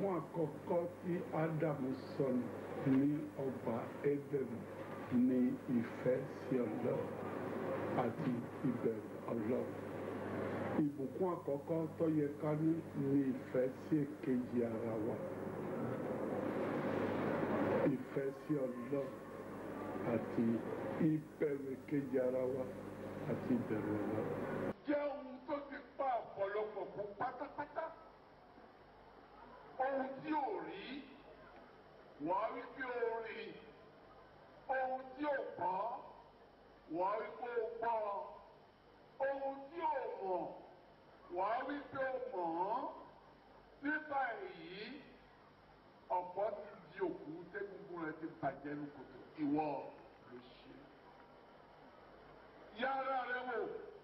ìbùkún àkọ́kọ́ tí ádámù sọnù ní ọgbà édènì ní ìfẹ́ sí ọlọ́run àti ìbẹ̀rù ọlọ́run ìbùkún àkọ́kọ́ tó yẹ ká ní ní ìfẹ́ sí èkejì ara wa ìfẹ́ sí ọlọ́run àti ìbẹ̀rù èkejì ara wa àti ìbẹ̀rù ọlọ́run. jẹ́ ohun tó ti pa ọ̀pọ̀lọpọ̀ kú pátápátá ohun tí ò rí wọ́n á wí pé ó rí ohun tí ò gbọ́ wọ́n á wí pé ó gbọ́ ohun tí ò mọ̀ wọ́n á wí pé ó mọ̀ ọ́ nípa èyí ọ̀pọ̀ ti di òkú tẹ́gungun rẹ̀ ti bàjẹ́ ní kòtò ìwọ ló ṣe yára rẹ wò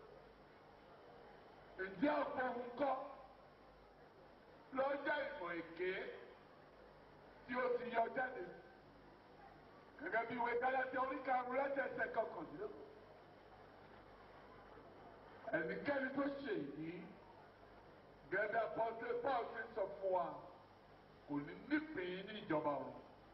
ǹjẹ́ ọ̀pọ̀ ohun kọ́ lọ́jà ìmọ̀ èké tí ó ti yọ jáde gẹ́gẹ́ bí ìwé Gálátíà oríkàrún lẹ́sẹ̀ẹsẹ̀ kọkàndínlógún ẹnikẹ́ni tó ṣe yìí gẹ́gẹ́ pọ́ńtẹ́ paul ti sọ fún wa kò ní nípìn ní ìjọba ọ̀run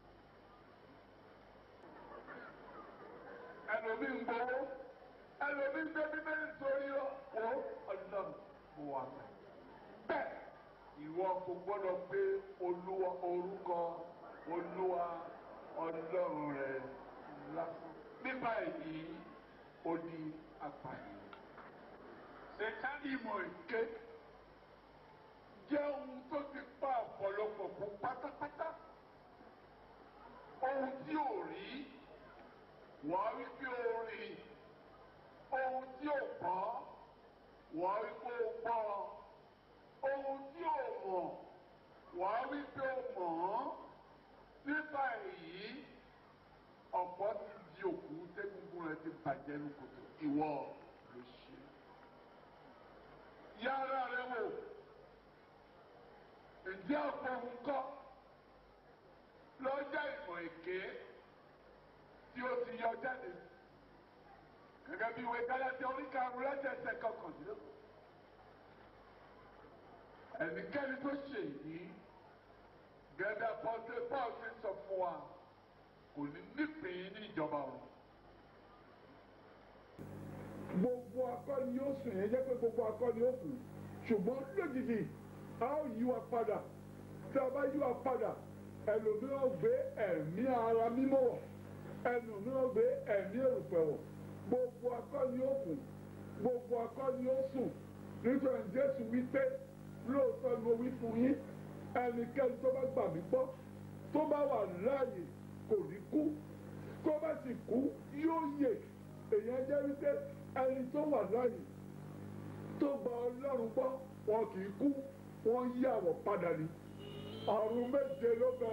ẹlòmí ń gbowó ẹlòmí ń gbé bíbélì sórí ó ọlọ́run mo wà mẹ́ bẹ́ẹ̀ ìwọ kò gbọ́dọ̀ gbé olúwa orúkọ olúwa ọlọ́run rẹ lásán nípa èyí ó di apààyàn ṣètàlì ìmọ̀ èké jẹ́ ohun tó ti pa ọ̀pọ̀lọpọ̀ kú pátápátá ohun tí ò rí wọ́n á wí pé ó rí ohun tí ò gbọ́ wọ́n á wí pé ó gbọ́ ohun tí ò mọ̀ wọ́n á wí pé ó mọ̀ ọ́ nípa èyí ọ̀pọ̀ ti di òkú tẹ́gungun rẹ̀ ti bàjẹ́ ní kòtò ìwọ ló ṣe yára rẹ wò ǹjẹ́ ọ̀pọ̀ ohun kọ́ lọ́jà ìmọ̀ èké tí ó ti yọ jáde gẹ́gẹ́ bí ìwé Gálátíà oríkàrún lẹ́sẹ̀ẹsẹ̀ kọkàndínlógún ẹnikẹ́ni tó ṣe yìí gẹ́gẹ́ pọ́ńtẹ́ paul ti sọ fún wa kò ní nípìn ní ìjọba ọ̀run. gbogbo akọni yóò sùn yẹn jẹ́ pé gbogbo akọni yóò kù ṣùgbọ́n lójijì a ó yí wa padà tí a bá yí wa padà ẹlòmíràn gbé ẹ̀mí ara mímọ́ wọ̀ ẹlòmíràn gbé ẹ̀mí èrùpẹ̀ wọ̀ gbogbo akọni yóò kù gbogbo akọni yóò sùn nítorí Jésù wípé lóòótọ́ ni mo wí fún yín ẹnikẹ́ni tó bá gbà mí gbọ́ tó bá wà láàyè kò ní kú tó bá sì kú yóò yè èèyàn jẹ́ wípé ẹni tó wà láàyè tó gba ọlọ́run gbọ́ wọn kì í kú wọ́n yí àwọ̀ padà ní ọ̀run méje ló bẹ.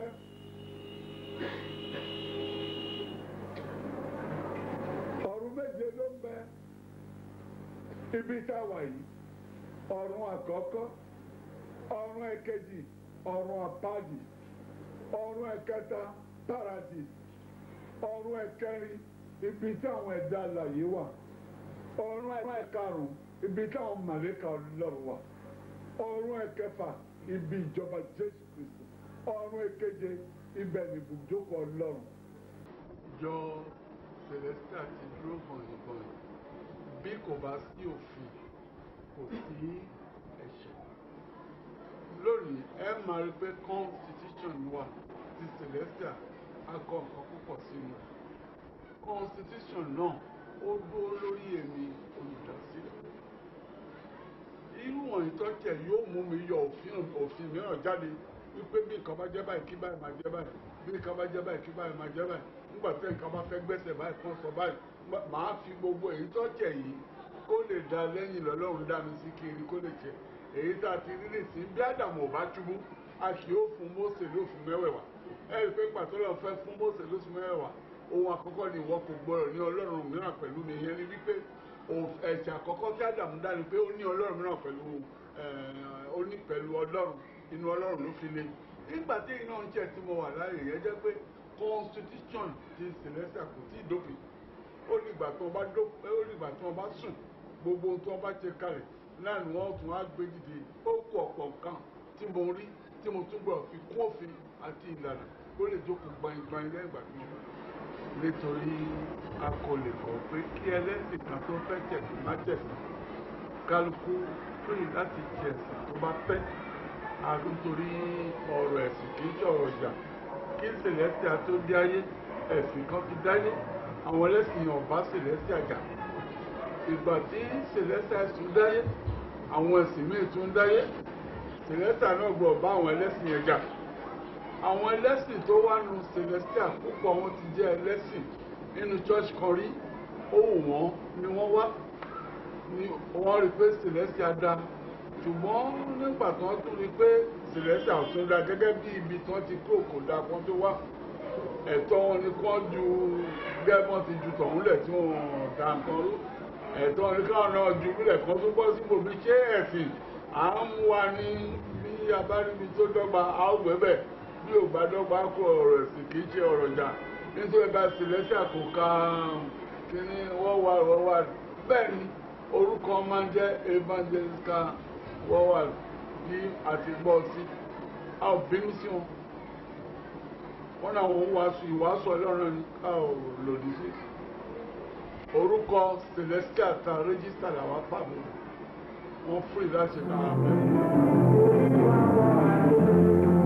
ọ̀run méje ló ń bẹ ibi tá a wà yìí ọ̀run àkọ́kọ́ ọ̀run ẹ̀kejì ọ̀run àpáàdì ọ̀run ẹ̀kẹta paradis ọ̀run ẹ̀kẹrin ibi tí àwọn ẹ̀dá alàyè wà ọ̀run ẹ̀karùn ibi tí àwọn màlẹ́kà ọlọ́run wà ọ̀run ẹ̀kẹfà ibi ìjọba jésù kristu ọ̀run ẹ̀keje ibẹ̀ ni ibùjókòó ọlọ́run. ìjọ celestia ti dúró gbọ̀nyìngbọ̀nyìn bí kò bá sí òfin kò sí ẹ̀ṣẹ̀ lónìí ẹ máa rí pé constitution wà ti celestia a kọ nǹkan púpọ̀ sínú ẹ̀ constitution náà ó dúró lórí èmi olùdásílẹ̀ irú wọ̀nyí tó tẹ̀ yóò mú mi yọ òfin òfin mìíràn jáde wípé bí nǹkan bá jẹ́ báyìí kí báyìí máa jẹ́ báyìí bí nǹkan bá jẹ́ báyìí kí báyìí máa jẹ́ báyìí nígbà tí nǹkan bá fẹ́ gbẹ́sẹ̀ báyìí kan sọ báyìí màá fi gbogbo èyí tó tẹ̀ yìí kó lè da lẹ́yìn lọ́lọ́run dá mi sí kiri kó lè jẹ èyí tá a ti rí nìsí bí Ádámù ò bá túbú a kì ó fún Mósè lófin mẹ́wẹ̀ẹ̀wá ẹ rí i pé pàtó lọ́ọ́ fẹ́ fún Mósè lófin mẹ́wẹ̀ẹ̀wá ohun àkọ́kọ́ ni ìwọ kò gbọ́dọ̀ ní ọlọ́run mìíràn pẹ̀lú mi yẹn ni wípé ẹ̀ṣẹ̀ àkọ́kọ́ tí Ádámù dá ni pé ó ní ọlọ́run mìíràn pẹ̀lú ó ní pẹ̀lú ọlọ́run inú ọlọ́run ló fi lé nígbà tí iná ń jẹ́ tí mo wà láàyè yẹn jẹ́ pé constitution ti Celestia kò tí ì dópin ó nígbà tí wọ́n bá dó ó nígbà tí wọ́n bá sùn gbogbo ohun tí wọ́n bá ṣe kalẹ̀ náà ni wọ́n tún á gbé dìde ó kú ọ̀pọ̀ nǹkan tí mo rí tí mo tún gbọ́ fi kún òfin àti ìlànà ó lè jókòó gbaingbain lẹ́yìn ìgbà tí mo bá nítorí a kò lè kọ̀ pé kí ẹlẹ́sìn kan tó fẹ́ tẹ̀sí má tẹ̀sí kálukú free láti jẹ ẹ̀sìn tó bá fẹ́ àdúntorí ọ̀rọ̀ ẹ̀sìn kì í ṣọ̀rọ̀ ìjà kí celestia tó dé ayé ẹ̀sìn kan ti dáyé àwọn ẹlẹ́sìn ọ̀bá celestia jà ìgbà tí celestia tún dáyé àwọn ẹ̀sìn míì tún dáyé celestia náà gbọ́ bá àwọn ẹlẹ́sìn yẹn jà àwọn ẹlẹ́sìn tó wá nu celestia púpọ̀ wọn ti jẹ́ ẹlẹ́sìn nínú church kan rí ó wù wọ́n ni wọ́n wá ni wọ́n rí pé celestia dá ṣùgbọ́n nígbà tí wọ́n tún rí pé celestia ò tún dá gẹ́gẹ́ bí ibi tí wọ́n ti kó kò dá kan tó wá ẹ̀tọ́ wọn ni kí wọ́n ju gẹ́gbọ́n ti ju tọ̀hún lẹ̀ tí wọ́n dá nǹkan rú ẹ̀tọ́ wọn ni káwọn náà ju bílẹ̀ kan tó bọ́ síbò bí ṣé ẹ̀sìn à ń mú wa ní bí abáríbi tó dọ́gba a ó gbẹ́bẹ̀ bí ò bá dọ́gba kó ọ̀rọ̀ ẹ̀sìn kì í ṣe ọ̀rọ̀ ìjà nítorí bá celestia kò ka kíní wọ́wà wọ́wà bẹ́ẹ̀ ni orúkọ máa ń jẹ́ evangelical wọ́wà bí àti gbọ́ sí a ò bínú sí wọn wọ́n náà wọ́n wàásù ìwàásù ọlọ́run ní ká ò lòdì sí orúkọ celestia ta rẹ́gísítà làwọn pàbó wọ́n fúri láti ra abẹ́.